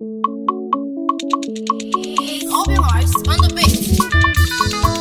Obi Rice on the beat.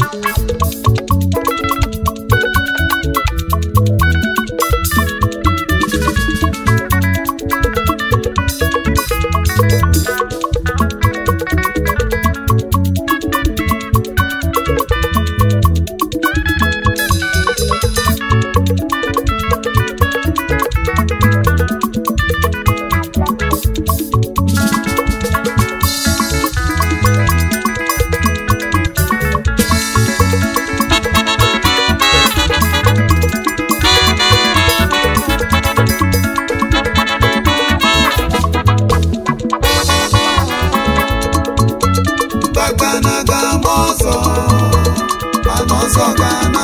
Gbagana ga-agba ọsọ mana ọsọ ga-ana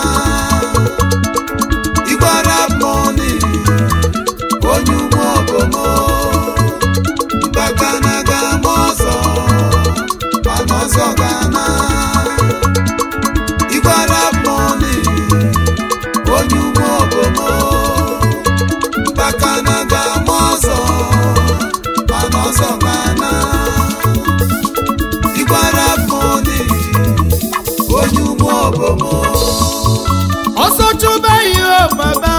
Igbara mọni onye ugbo obomo Gbagana ga-agba ọsọ mana ọsọ ga-ana Igbara mọni onye ugbo obomo Gbagana ga-agba ọsọ mana ọsọ ga-ana Igbara mọni onye ugbo obomo ọsọ chụba ihe baba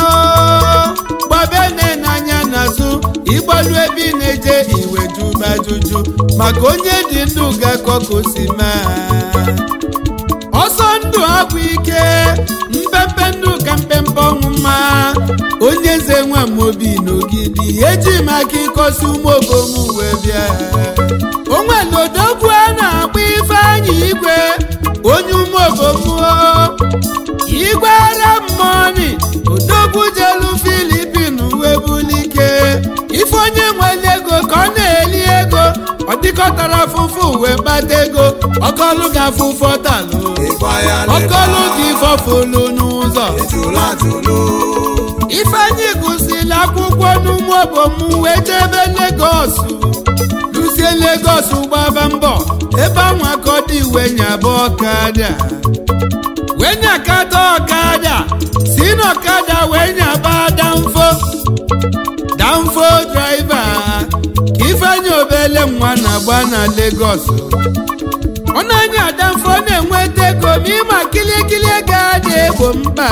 gbabene n'anya n'azụ ịgbalu ebe ị na-eje iwe juba juju maka onye dị ndụ ga-akọ ka o si mee ọsọ ndụ agwụ ike mpempe ndụ ka mpempe ọnwụ mma onye eze nwa m obi n'ogidi eji m aka ịkọsi ụmụobom wee bịa onwere odogwu a na-akpọ ifeanyị igwe onye ụmụobom igwe ara mmọnị odogwu jelu filipin wee bulike ife onye nwere ego ka ọ na-eli ego ọ dịkọtara afụfụ wee kpata ego ọkọlụ ga afụfọ talụ ịgba ya ọkọlụ ga ifọfulu n'ụzọ ejula atụlụ ifeanyị gụsịrị akwụkwọ n'ụmụ obom wee jebe legos luzie legos gbaba mbọ ebe anwa ka ọ dị wee nyaba ọkada wee nyakata ọkada si n'ọkada wee nyaba danfo danfo draiva ka ifeanyị obele nwa na-agba na legos ọ na-anya danfo na-enweta ego ma ịma kilikili ego a na-egbo mkpa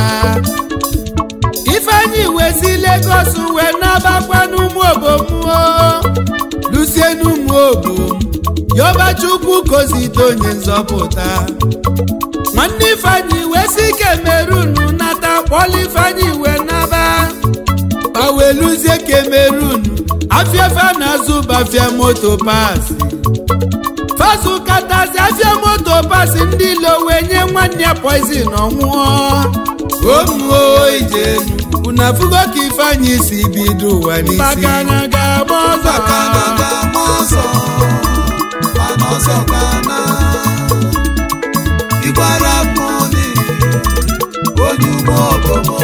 ifeanyị wee si Lagos wee nabakwa n'ụmụ obomuo lusie n'ụmụ obom yọba chukwu kozite onye nzọpụta nwanne ifeanyị wee si Cameroon nata kpọlụ ifeanyị wee naba ma wee luzie Cameroon afịafa na-azụ bafia moto pasi fasu katazi afịa moto pasi ndị ilo wee nye nwanne ya poizin ọnwụọ omuo ijenu unu afụgo ka ifeanyị si bido ụwa n'isi Mbakana ga-agba ọzọ Gbagana ga-agba ọsọ mana ọsọ ga-ana Igbara mọni onye ugbo obomo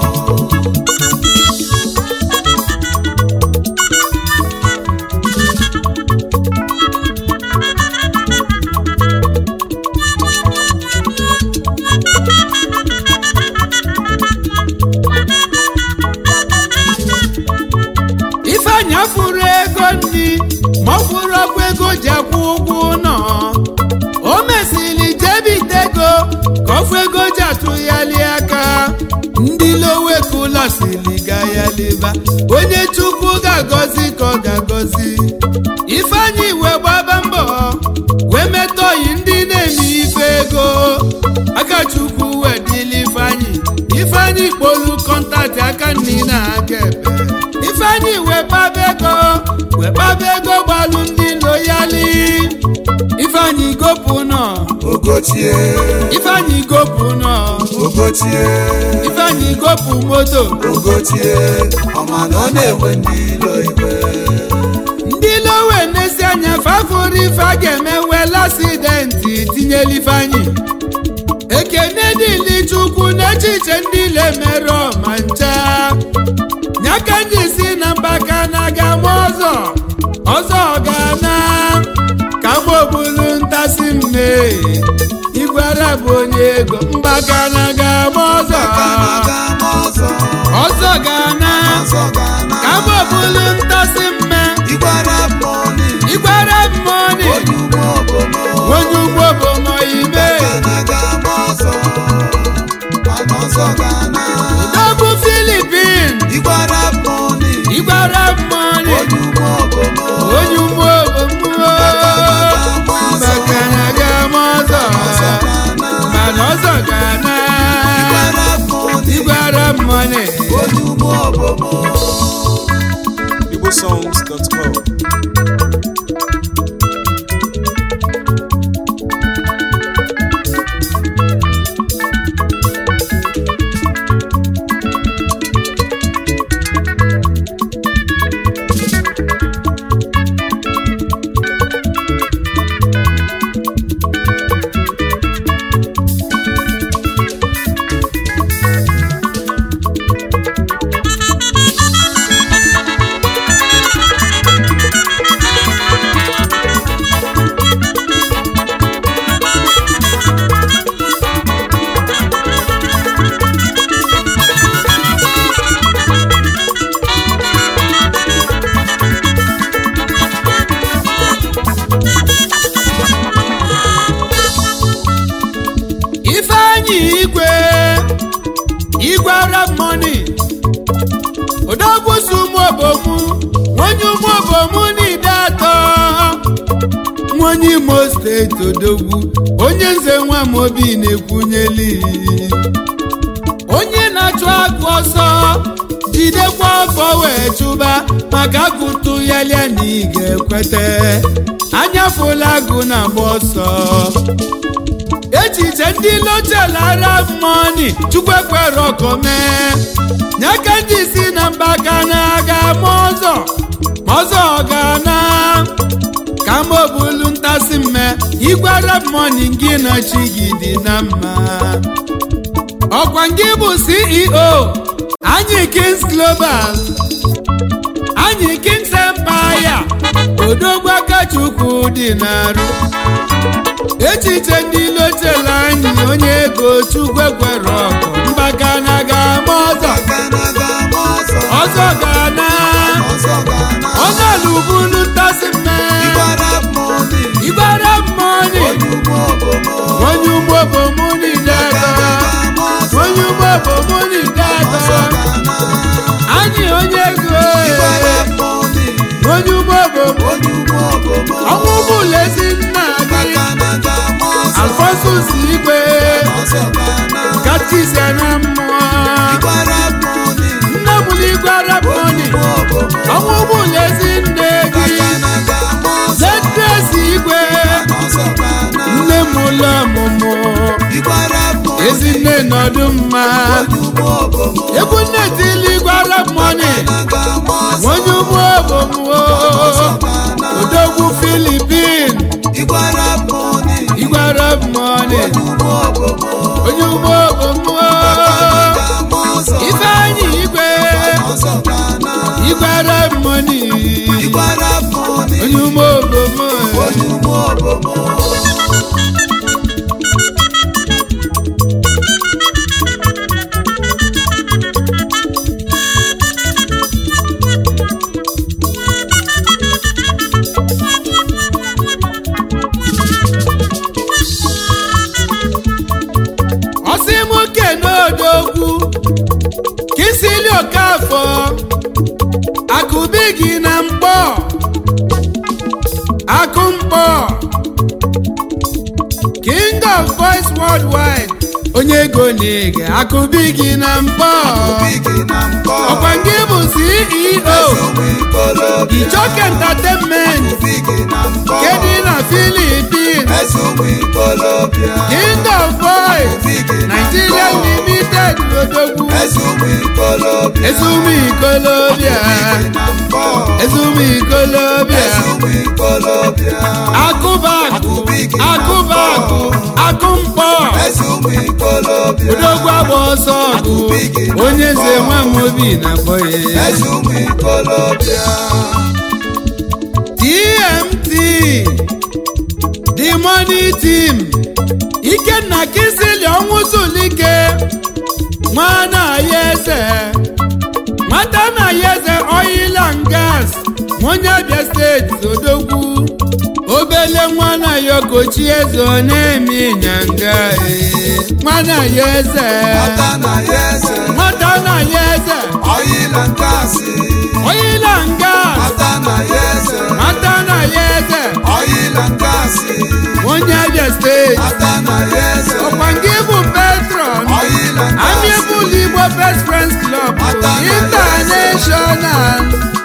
ifeanyị afụrụ ego nri ma ọ fụrụ ọkwa ego ji akwụ ụgwọ ụlọ o mesịrị jebite ego ka ọfụ ego ji atụghali aka ndị lowekula siri ga ya leba onye chukwu ga-agọzi ka ọ ga-agọzi ifeanyị wee gbaba mbọ wee metọyi ndị na-eme ife ego aka chukwu wee dịla ifeanyị ifeanyị kpolu kọntaktị aka nri na aka ebe ifeanyị wee kpaba ego wee kpaba ego gbalụ ndị loyali ifeanyị gopụ nọ Ogochie ifeanyị gopụ nọ Ogochie ifeanyị gopụ moto Ogochie ọma na ọ na-enwe ndị ilo iwe ndị lowe n'ezi anya fafụrụ ife a ga-eme wel asidenti tinyela ifeanyị ekene dịli chukwu n'echiche ndị na-emerụ ma ncha nyaka nji si na mbaka na ga-ama ọzọ ọzọ ga-ana ka mgbobulu ntasi mme igwara bụ onye ego mbaka na ga-ama ọzọ Gbagana ga-agba ọsọ ọzọ ga-ana ọsọ ga-ana ka mgbobulu ntasi mme Igbara mọni nwa onye imo steeti odogwu onye nze nwa m obi na-ekwunyeli onye na-achụ agụ ọsọ jidekwa afọ wee chụba maka agụtụ ya lia na ị ga-ekwete anyafụla agụ na-agba ọsọ echiche ndị lochelara mọni chukwu ekwere ọkọ mee nyaka ndị si na mba ka na-aga ma ọzọ ma ọzọ ga-na ka m obulu ntasị mme igwe arab mọni gị na chi gị dị na mma ọkwa gị bụ ceo anyị kings global anyị kings empire odogwu akachukwu dị n'arụ echiche ndị lotela anyị onye ego chukwu ekwere ọkụ mgbaka na ga-ama ọzọ ọzọ ga-ana ọzọ lụbulu ntasị mme igbara mmọnị onye ugbo bụ mụ niile ego onye ugbo bụ mụ niile ego anyị onye ego onye ugbo bụ ọnwụ ụgbọlezi nna gị alfonsus igwe katkizia na mmụọ nne mụrụ igwe araboni ọnwụ ụgbọlezi nne gị zetresi igwe nne m ụlọ ọmụmụ ezinne nọdụ mma egwu nne tili igwe araboni onye ugbo obomuo odogwu filipin igwe araboni onye ugbo obomuo ifeanyị igwe igwe araboni onye ugbo obomuo ọsịmụke n'odogwu kisili okafọ akụbi gị na mkpọ akụ mkpọ king of voice worldwide onye ego na-ege akụbi gị na mkpọ ọkwa gị bụ ceo ichok entertainment kedị na philippines king of voice nigeria limited odogwu ezumu ikolobia ezumu ikolobia akụbakụ akụbakụ akụmkpọ odogwu agba ọsọ ọgụ onye nze nwa m obi na-akpọ ya tmt the money team ikenna kisili ọnwụ zulike nwana ya eze nwata na ya eze oil and gas onye abịa steeti odogwu obele nwana ya okochi eze ọ na-eme ịnyanga ee. nwana ya eze nwata na ya eze oil and gas nwata na ya eze onye abịa steeti ọkwa nke bụ patron amiable igbo best friends club international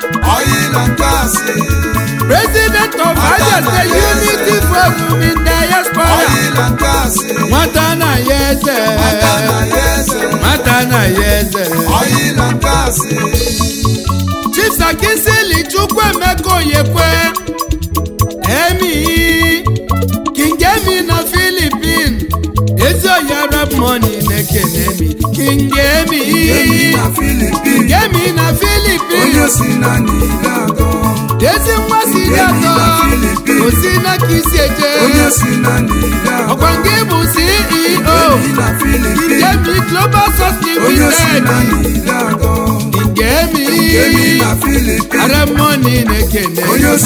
president of abia state unity forum in diaspora nwata na ya eze nwata na ya eze chief sakisili chukwuemeka oyekwe emi king emi na philippine ezi oyi arab money na-ekene mi king emi king emi na philippine ezi nwa si dị atọ osi na ka isi eje ọkwa nke bụ ceo king emi global source limited king emi arab money na-ekene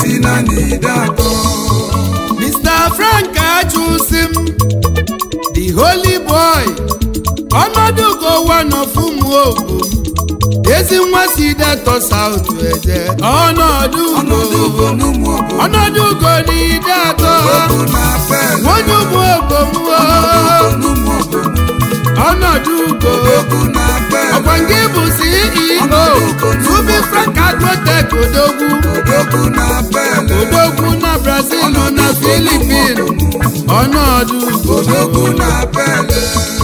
Mr. Frank Achusim, the holy boy, ọnọdụ gowa n'ọfụmụ ogu, ezi nwa si detọ South Eje, ọnọdụ ugo, ọnọdụ ugo n'ide atọ, odogwu na pele nwonye ụmụ obomuo n'ụmụ obodo ọnọdụ ugo odogwu na pele ọkwa nke bụ ceo ruby frank agrotech odogwu odogwu na pele odogwu na brazil na filipin ọnọdụ ugo odogwu na pele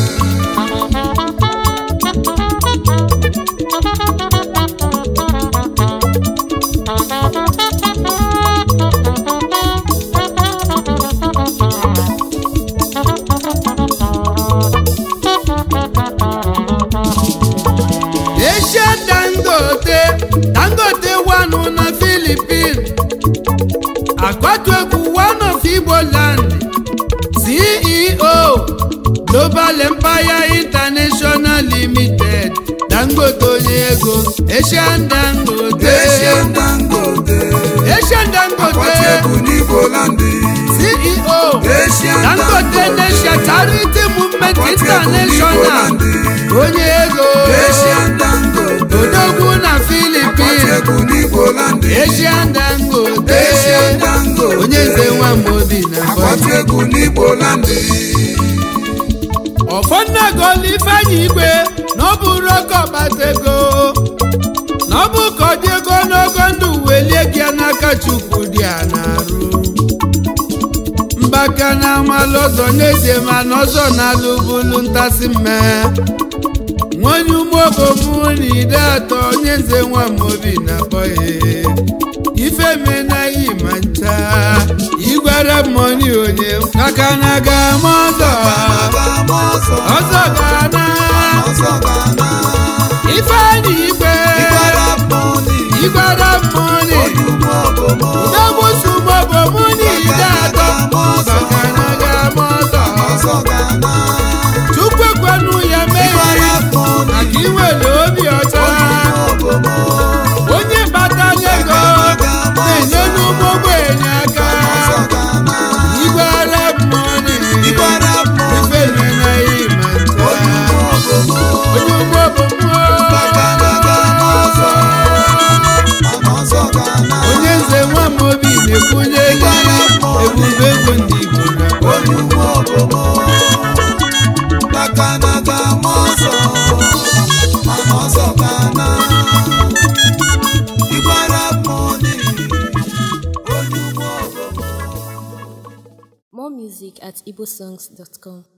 Asia Dangote Dangote wanụ na Philippines akwatu egwu one of Igbo land CEO Global Empire International Limited Dangote onye ego Asian Dangote Asian Dangote Asian Dangote Akwachukwu n'Igbo landi CEO Asian Dangote Nation Charity Movement Akwachukwu n'Igbo International landi onye ego Asian Dangote odogwu na Philippines Akwachukwu n'Igbo landi Asian Dangote Asian Dangote onye nze nwamobi na Akwachukwu n'Igbo landi ọfọnnagolu ifeanyi igwe na ọ bụrụ oke ọkpatego na ọ bụ ka ọ dị ego n'ogo ndụ welie gị n'aka chukwu dị a na-arụ mbaka na amalụ ọzọ n'ezie mana ọzọ na-alụbulu ntasị mme nwonye ụmụobomu na ide atọ onye nze nwamobi na bọye ife menaghị ma ncha igwere mmọnị onye maka na ga-ama ọzọ Aga-ama ọsọ ọzọ ga-ana ọsọ ga-ana ifeanyi igwe Ịgbara mmọnị igwere mmọnị onye ụmụ obodo udogbusumobomu na ide atọ maka na ga-ama ọzọ ọsọ ga-ana chukwu ekwenụ ya mee Ịgbara mmọnị maka inwere obi ọcha obodo onye batala ego na-enye n'ụmụ ogbenye aka ọsọ ga-ana igwere mmọnị Ịgbara mmọnị ife menaghị ma ncha onye ụmụ obodo onye ụmụ obomu ọsọ ga-ana onye nze nwa m obi na-ekwunye gị ebube ego ndị Igbo na onye ụmụ obodo maka na ga-ama ọsọ mana ọsọ ga-ana Ịgbara mmọnị onye ụmụ obodo More music at igbosongs.com.